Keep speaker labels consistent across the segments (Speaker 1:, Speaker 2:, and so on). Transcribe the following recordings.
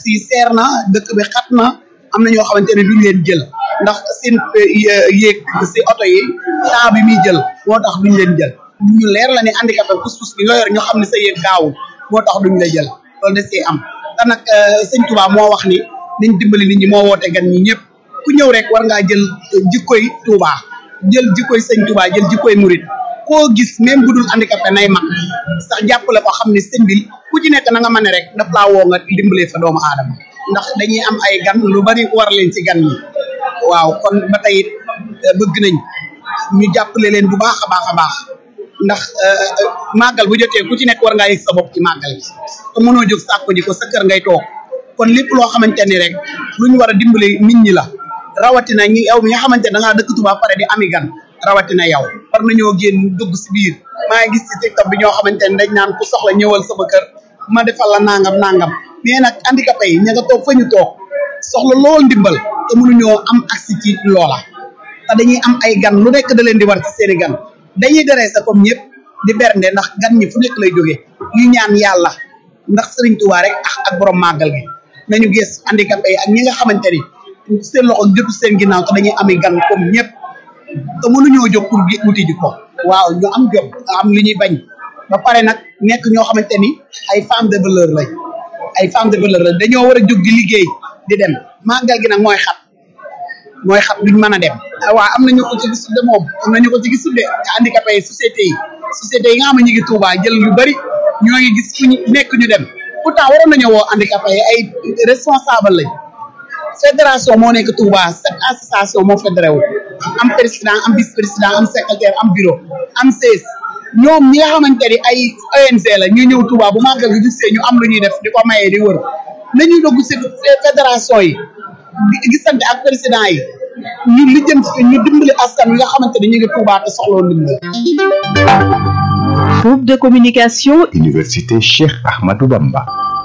Speaker 1: taxi yi seer na dëkk bi xat na am na ñoo xamante ne duñ leen jël ndax seen yéeg si oto yi temps bi muy jël moo tax duñ leen jël ñu leer la ne handicapé pus-pus bi nga yor ñu xam ne sa yéeg gaawul moo tax duñ la jël loolu da see am te nag sëñ Touba moo wax ni nañ dimbali nit ñi moo woote gan ñi ñëpp ku ñëw rek war ngaa jël jikkoy Touba jël jikkoy sëñ Touba jël jikkoy murit koo gis même bu dul handicapé nay mag sax jàppale ko xam ne sëñ bi ku ci nekk na nga mën rek daf laa woo nga dimbalee fa doomu aadama ndax dañuy am ay gan lu bari war leen ci gan ñi waaw kon ba tey it bëgg nañ ñu jàppale leen bu baax a baax a baax ndax màggal bu jotee ku ci nekk war ngaa yëg sa bopp ci màggal gi te mënoo jóg sàkku ji ko sa kër ngay toog kon lépp loo xamante ni rek lu ñu war a dimbale nit ñi la rawatina ñi yow mi nga xamante ne da ngaa dëkk Tuubaa pare di ami gan rawatina yow war nañoo génn dugg si biir maa ngi gis ci TikTok bi ñoo xamante ne dañ naan ku soxla ñëwal sama kër ma defal la nangam nangam mais nag handicapé yi ña nga toog fa ñu toog soxla lool ndimbal te mënuñoo am accès ci loola te dañuy am ay gan lu nekk da leen di war ci seeni gan dañuy deree sa comme ñëpp di bernde ndax gan ñi fu nekk lay jógee ñu ñaan yàlla ndax Sëriñ Tuubaa rek ak ak borom màggal gi nañu gis handicapé yi ak ñi nga xamante ni seen loxo jotu seen ginnaaw te dañuy ami gan comme ñëpp te mënuñoo jóg pour wuti ji ko waaw ñu am jot am li ñuy bañ ba pare nag nekk ñoo xamante ni ay femmes de valeur lañ ay femmes de valeur lañ dañoo war a jóg di liggéey di dem màggal gi nag mooy xat mooy xat duñ mën a dem waaw am nañu ko ci gisul de moom am nañu ko ci gisul de handicapé yi société yi société yi nga xam ne ñu ngi Touba jël yu bari ñoo ngi gis fu ñu nekk ñu dem pourtant waroon nañu woo handicapé yi ay responsable lañ fédération moo nekk Touba cette association moo fédéré wu am président am vice président am secrétaire am bureau am sees ñoom ñi nga xamante ni ay ONG la ñu ñëw Touba bu màggal gi gisee ñu am lu ñuy def di ko mayee di wër nañuy dugg si fédération yi gisante ak président yi ñu lijjanti ñu dimbali askan wi nga xamante ni ñu ngi Touba te soxloo ndimbal.
Speaker 2: Groupe de communication.
Speaker 3: Université Cheikh Ahmadou Bamba.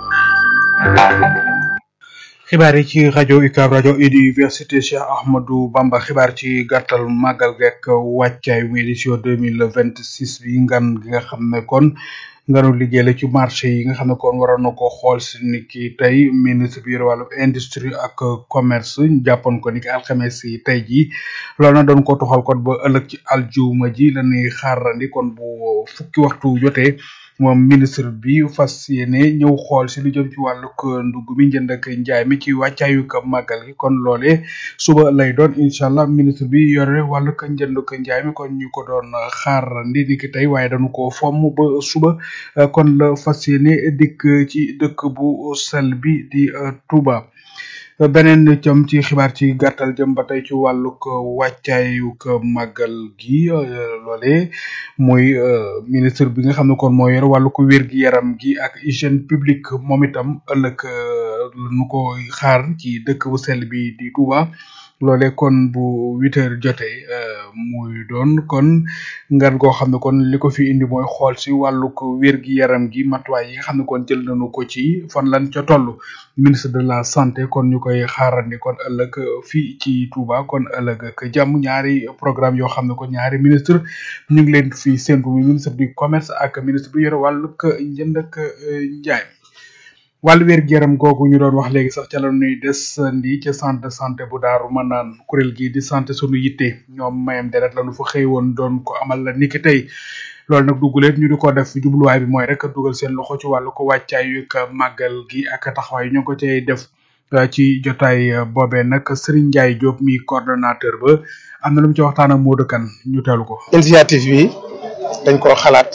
Speaker 4: xibaar yi ci rajo UCAB rajo université Cheikh Ahmadou Bamba xibaar ci gàttal màggal geek wàccaay mu édition deux mille vingt six bi ngan gi nga xam ne kon nganu liggéey la ci marché yi nga xam ne kon waroon na ko xool si ni ki tey ministre bi yor wàllu industrie ak commerce jàppoon ko ni ki alxames yi tey jii loolu na doon ko toxal kon ba ëllëg ci aljuma ji la ñuy xaarandi kon bu fukki waxtu jotee moom ministre bi fas yéene ñëw xool si lu jëm ci wàllug ndugg mi njënd ak njaay mi ci wàccaayu ka màggal gi kon loolee suba lay doon incha allah ministre bi yore wàllug njënd ak njaay mi kon ñu ko doon xaar ndi ni ki tey waaye dañu ko fomm ba suba kon la fas yéene dikk ci dëkk bu sel bi di Touba. beneen jëm ci xibaar ci gàttal jëm ba tey ci wàllug wàccaayug màggal gi loole muy ministre bi nga xam ne kon moo yor wàllug wér-gi-yaram gi ak hygiène publique moom itam ëllëg nu ko xaar ci dëkk bu sell bi di Touba loole kon bu huit heures jotee muy doon kon ngan goo xam ne kon li ko fi indi mooy xool si wàllug wér-gi-yaram gi matuwaay yi nga xam ne kon jël nañu ko ci fan lan ca toll ministre de la santé kon ñu koy xaarandi kon ëllëg fii ci Touba kon ëllëg ak jàmm ñaari programme yoo xam ne kon ñaari ministre ñu ngi leen fi séntu muy ministre du commerce ak ministre bi yore wàllug njënd ak njaay wàllu wér-gu-yaram googu ñu doon wax léegi sax ca la ñuy desandi ca centre de santé bu daaru mën naan kuréel gi di santé sunu yitte ñoom mayam deret la nu fa xëy woon doon ko amal la niki tey loolu nag dugguleet ñu di ko def jubluwaay bi mooy rek dugal seen loxo ci wàllu ko wàccaayu ak màggal gi ak taxawaay ñu ko cay def ci jotaay boobee nag Serigne Ndiaye Diop mi coordonnateur ba am na lu mu ci waxtaan ak Modou Kane ñu teelu ko.
Speaker 5: initiative bi dañ koo xalaat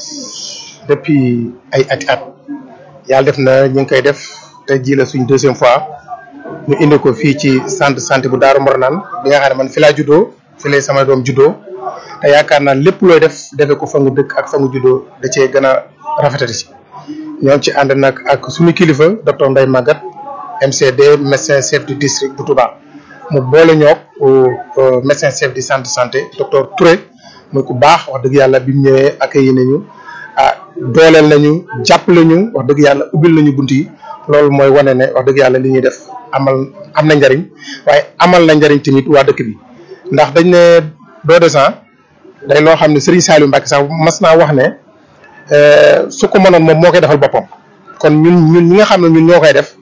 Speaker 5: depuis ay ati at yàlla def na ñu ngi koy def te ji la suñ deuxième fois ñu indi ko fii ci centre santé bu Daaru Mornaan bi nga xam ne man fi laa juddoo fi lay sama doom juddoo te yaakaar naa lépp looy def defee ko fa nga dëkk ak fa nga juddoo da cee gën a rafetati si ñoo ci ànd nag ak suñu kilifa docteur Ndeye Maguette MCD médecin chef du district bu Touba mu boole ñoog médecin chef du centre santé docteur Touré muy ku baax wax dëgg yàlla bi mu ñëwee accueilli nañu ah dooleel nañu jàppale ñu wax dëgg yàlla ubbil nañu bunt yi loolu mooy wane ne wax dëgg yàlla li ñuy def amal am na njariñ waaye amal na njariñ tamit waa dëkk bi ndax dañ ne don de sang day loo xam ne Serigne Saliou Mbacke sax mas naa wax ne su ko mënoon moom moo koy defal boppam kon ñun ñun ñi nga xam ne ñun ñoo koy def